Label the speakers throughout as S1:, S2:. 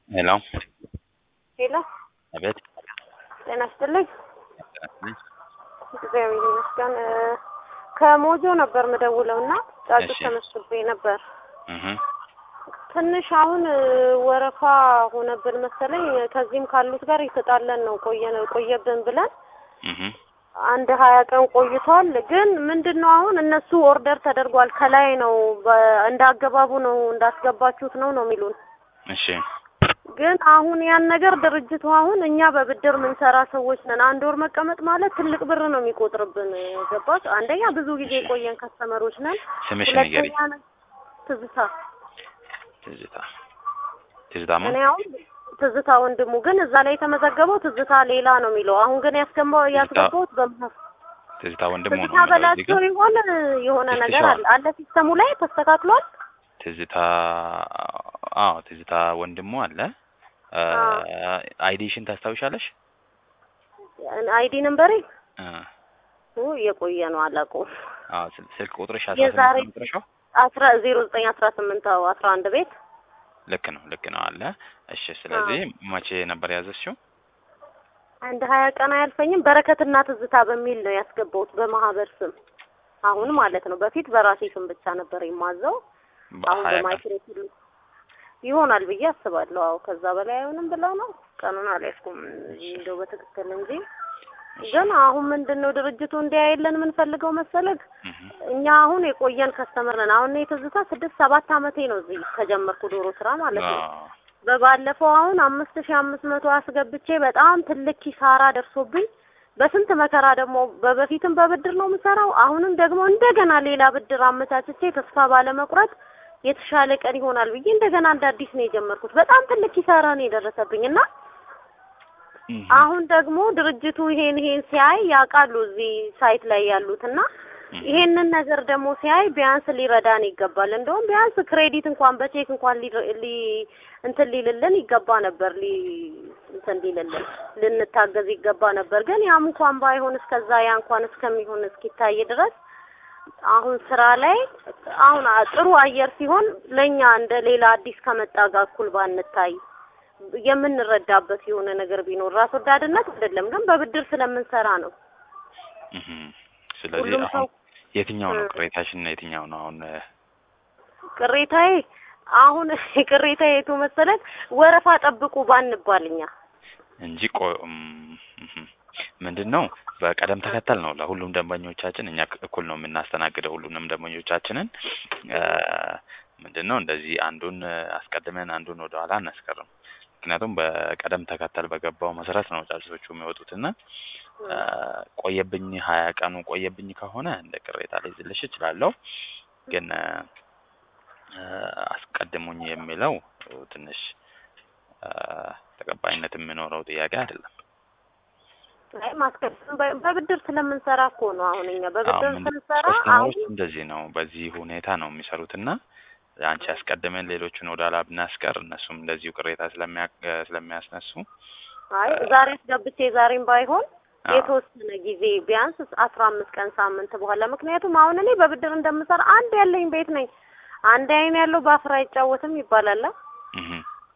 S1: ሄሎ
S2: ሄሎ፣
S1: አቤት።
S2: ጤና ይስጥልኝ። እግዚአብሔር ይመስገን። እ፣ ከሞጆ ነበር ምደውለው እና ጫጩት
S1: እሺ።
S2: ተመስቤ ነበር።
S1: እህ
S2: ትንሽ አሁን እ፣ ወረፋ ሆነብን መሰለኝ። ከዚህም ካሉት ጋር የተጣለን ነው ቆየን ቆየብን ብለን
S1: እህ
S2: አንድ ሀያ ቀን ቆይቷል። ግን ምንድን ነው አሁን እነሱ ኦርደር ተደርጓል ከላይ ነው በ- እንደ አገባቡ ነው እንዳስገባችሁት ነው ነው የሚሉን
S1: እሺ
S2: ግን አሁን ያን ነገር ድርጅቱ አሁን እኛ በብድር ምንሰራ ሰዎች ነን። አንድ ወር መቀመጥ ማለት ትልቅ ብር ነው የሚቆጥርብን። ገባች? አንደኛ ብዙ ጊዜ የቆየን ከስተመሮች ነን።
S1: ስምሽ ንገሪ።
S2: ሁለተኛ ነ- ትዝታ
S1: ትዝታ ትዝታማ
S2: እኔ አሁን ትዝታ ወንድሙ ግን እዛ ላይ የተመዘገበው ትዝታ ሌላ ነው የሚለው። አሁን ግን ያስገባው ያስገባውት በመሀል
S1: ትዝታ ወንድሙ ነው
S2: ትዝታ
S1: የሚለው እዚህ
S2: በላቸው
S1: ጋር
S2: ይሆን የሆነ ነገር
S1: ትዝታዋል።
S2: አለ አለ ሲስተሙ ላይ ተስተካክሏል።
S1: ትዝታ አዎ ትዝታ ወንድሙ አለ። አ፣
S2: አዎ።
S1: አይዲሽን ታስታውሻለሽ?
S2: አይዲ ነምበሬ
S1: አ፣
S2: ኡ የቆየ ነው አላውቀውም።
S1: አዎ ስል- ስልክ ቁጥርሽ
S2: የዛሬ
S1: 18 ቁጥርሽው
S2: አስራ ዜሮ ዘጠኝ አስራ ስምንት አስራ አንድ ቤት
S1: ልክ ነው ልክ ነው አለ። እሺ ስለዚህ መቼ ነበር ያዘዝሽው?
S2: አንድ ሀያ ቀን አያልፈኝም። በረከትና ትዝታ በሚል ነው ያስገባሁት በማህበር ስም አሁን ማለት ነው። በፊት በራሴ ስም ብቻ ነበር የማዘው። አሁን
S1: በሀያ ቀን
S2: በማይክሮፊል ይሆናል ብዬ አስባለሁ። አዎ ከዛ በላይ አይሆንም ብለው ነው። ቀኑን አልያዝኩም እንደው በትክክል እንጂ ግን አሁን ምንድን ነው ድርጅቱ እንዲያየለን የምንፈልገው መሰለግ
S1: እህ
S2: እኛ አሁን የቆየን ከስተመር ነን። አሁን እኔ ትዝታ ስድስት ሰባት አመቴ ነው እዚህ ከጀመርኩ ዶሮ ስራ ማለት ነው።
S1: አዎ
S2: በባለፈው አሁን አምስት ሺህ አምስት መቶ አስገብቼ በጣም ትልቅ ኪሳራ ደርሶብኝ በስንት መከራ ደግሞ በበፊትም በብድር ነው የምሰራው። አሁንም ደግሞ እንደገና ሌላ ብድር አመቻችቼ ተስፋ ባለመቁረጥ የተሻለ ቀን ይሆናል ብዬ እንደገና እንደ አዲስ ነው የጀመርኩት። በጣም ትልቅ ኪሳራ ነው የደረሰብኝ እና
S1: እህ
S2: አሁን ደግሞ ድርጅቱ ይሄን ይሄን ሲያይ ያውቃሉ እዚህ ሳይት ላይ ያሉት እና
S1: እህ
S2: ይሄንን ነገር ደግሞ ሲያይ ቢያንስ ሊረዳን ይገባል። እንደውም ቢያንስ ክሬዲት እንኳን በቼክ እንኳን ሊ ሊ እንትን ሊልልን ይገባ ነበር ሊ እንትን ሊልልን ልንታገዝ ይገባ ነበር። ግን ያም እንኳን ባይሆን እስከዛ ያ እንኳን እስከሚሆን እስኪታይ ድረስ አሁን ስራ ላይ አሁን አ- ጥሩ አየር ሲሆን ለኛ እንደ ሌላ አዲስ ከመጣ ጋር እኩል ባንታይ የምንረዳበት የሆነ ነገር ቢኖር ራስ ወዳድነት አይደለም፣ ግን በብድር ስለምንሰራ ነው።
S1: እህ ስለዚህ
S2: ሁሉም ሰው
S1: አሁን የትኛው ነው
S2: እ-
S1: ቅሬታሽና የትኛው ነው አሁን እ፣
S2: ቅሬታዬ አሁን ቅሬታዬ የቱ መሰለት ወረፋ ጠብቁ ባንባል እኛ
S1: እንጂ ቆ እም፣ እህ ምንድን ነው በቀደም ተከተል ነው ለሁሉም ደንበኞቻችን እኛ ክ- እኩል ነው የምናስተናግደው ሁሉንም ደንበኞቻችንን እ፣ ምንድን ነው እንደዚህ አንዱን እ፣ አስቀድመን አንዱን ወደ ኋላ አናስቀርም ምክንያቱም በቀደም ተከተል በገባው መሰረት ነው ጫጩቶቹ የሚወጡትና እ፣ ቆየብኝ ሀያ ቀኑ ቆየብኝ ከሆነ እንደ ቅሬታ ሊይዝልሽ እችላለሁ ግን እ፣ እ፣ አስቀድሙኝ የሚለው ትንሽ እ፣ ተቀባይነት የሚኖረው ጥያቄ አይደለም
S2: አይ ማስቀደም በ- በብድር ስለምንሰራ እኮ ነው። አሁን እኛ በብድር
S1: አዎ፣ ምንድን-
S2: ስንሰራ
S1: ከስተመሮች
S2: አሁን
S1: እንደዚህ ነው። በዚህ ሁኔታ ነው የሚሰሩት እና አንቺ አስቀድመን ሌሎቹን ወደ ኋላ ብናስቀር እነሱም እንደዚሁ ቅሬታ ስለሚያ ስለሚያስነሱ
S2: አይ ዛሬ አስገብቼ ዛሬም ባይሆን
S1: አዎ፣
S2: የተወሰነ ጊዜ ቢያንስ አስራ አምስት ቀን ሳምንት በኋላ ምክንያቱም አሁን እኔ በብድር እንደምሰራ አንድ ያለኝ ቤት ነኝ። አንድ አይን ያለው በአፍራ አይጫወትም ይባላል። አ?
S1: እህ፣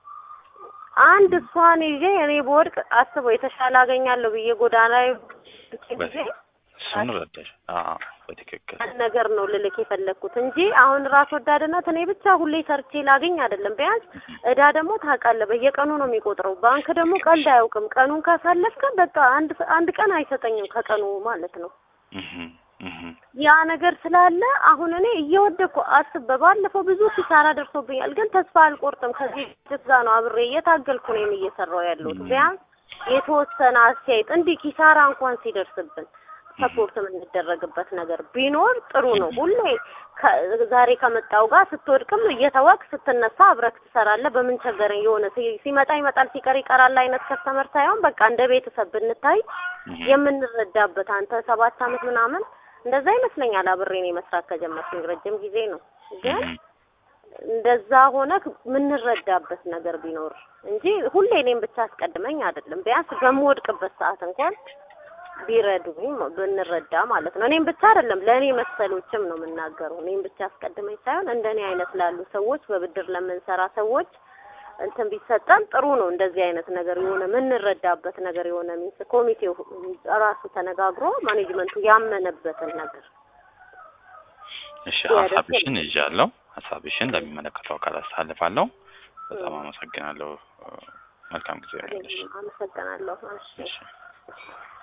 S2: አንድ እሷን ይዤ እኔ በወድቅ አስበው የተሻለ አገኛለሁ ብዬ ጎዳና ላይ ጊዜ
S1: እሱን ረዳሽ። አዎ፣ በትክክል
S2: ያን ነገር ነው ልልክ የፈለግኩት እንጂ አሁን ራስ ወዳድነት እኔ ብቻ ሁሌ ሰርቼ ላገኝ አይደለም። ቢያንስ እዳ ደግሞ ታውቃለህ በየቀኑ ነው የሚቆጥረው። ባንክ ደግሞ ቀልድ አያውቅም። ቀኑን ካሳለፍክ በቃ አንድ አንድ ቀን አይሰጠኝም ከቀኑ ማለት ነው።
S1: እህ፣ እህ፣
S2: ያ ነገር ስላለ አሁን እኔ እየወደኩ አስብ በባለፈው ብዙ ኪሳራ ደርሶብኛል፣ ግን ተስፋ አልቆርጥም። ከዚህ ጋር ነው አብሬ እየታገልኩ ነው እየሰራው ያለሁት።
S1: ም።
S2: ቢያንስ የተወሰነ አስተያየት እንዲህ ኪሳራ እንኳን ሲደርስብን ሰፖርት የምንደረግበት ነገር ቢኖር ጥሩ ነው። ሁሌ ከ- ዛሬ ከመጣው ጋር ስትወድቅም እየተወቅ ስትነሳ አብረክ ትሰራለህ። በምን ቸገረኝ የሆነ ሲ- ሲመጣ ይመጣል ሲቀር ይቀራል አይነት ከስተመር ሳይሆን በቃ እንደ ቤተሰብ ብንታይ
S1: እህ፣
S2: የምንረዳበት አንተ ሰባት አመት ምናምን እንደዛ ይመስለኛል አብሬ እኔ መስራት ከጀመርኩኝ ረጅም ጊዜ ነው። ግን
S1: እህ፣
S2: እንደዛ ሆነ የምንረዳበት ነገር ቢኖር እንጂ ሁሌ እኔም ብቻ አስቀድመኝ አይደለም። ቢያንስ በምወድቅበት ሰዓት እንኳን ቢረዱኝ ብንረዳ ማለት ነው። እኔም ብቻ አይደለም ለእኔ መሰሎችም ነው የምናገረው። እኔም ብቻ አስቀድመኝ ሳይሆን እንደኔ አይነት ላሉ ሰዎች በብድር ለምንሰራ ሰዎች እንትን ቢሰጠን ጥሩ ነው። እንደዚህ አይነት ነገር የሆነ የምንረዳበት ነገር የሆነ ሚንስ ኮሚቴው ራሱ ተነጋግሮ ማኔጅመንቱ ያመነበትን ነገር
S1: እሺ
S2: ያደርግ
S1: ሀሳብሽን ይዣለሁ። ሀሳብሽን ለሚመለከተው አካል አስተላልፋለሁ። በጣም አመሰግናለሁ። መልካም ጊዜ ይሆንልሽ።
S2: አመሰግናለሁ። እሺ
S1: እሺ